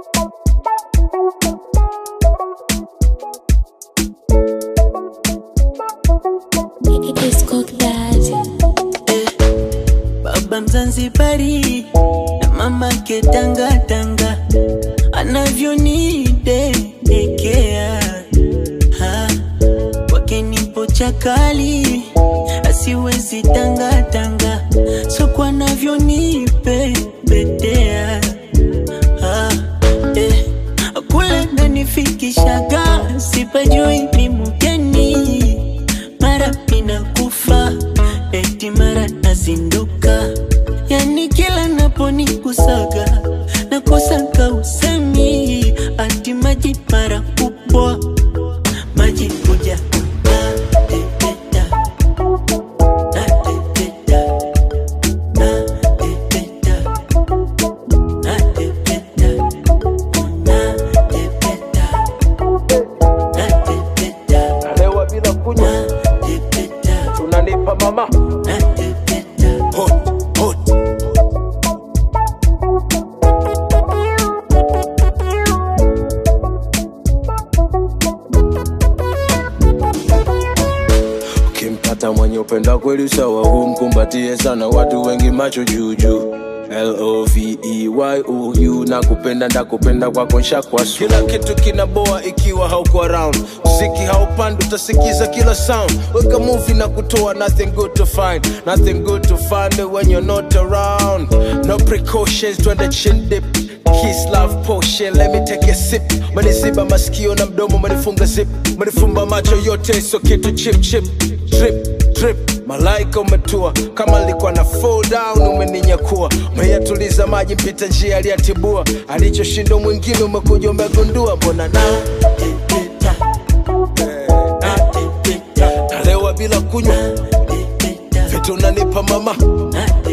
It's cooked daddy. Baba Mzanzibari na mama ketanga tanga anavyonidekea Ha, kwake nipo chakali asiwezi tanga tanga soko anavyonipepetea Ha, eh, kule nanifikishaga sipajui ni mgeni mara inakufa eti mara nazinduka yani kila naponikusaga nakosaka usemi ati maji mara kubwa maji kuja nateteta nateteta nateteta nateteta nateteta nateteta Nalewa bila kunywa, nateteta unanipa mama nateteta hot, hot. Ukimpata mwenye upenda kweli sawa, humkumbatie sana, watu wengi macho juujuu L-O-V-E-Y-O-U na kupenda ndakupenda kwako nshakwasu kila kitu kinaboa ikiwa hauko around mziki haupandi utasikiza kila sound weka movie na kutoa nothing good to find nothing good to find when you're not around no precautions twende chin dip Kiss love potion, let me take a sip. Maniziba masikio na mdomo, manifunga zip, manifumba macho yote, so kitu chip chip, drip drip. Malaika umetua kama nilikuwa na fall down, umeninyakua umeyatuliza maji, mpita njia aliyatibua, alichoshinda mwingine umekuja umegundua, mbona na nateteta nateteta nalewa bila kunywa nateteta vitu unanipa mama nateteta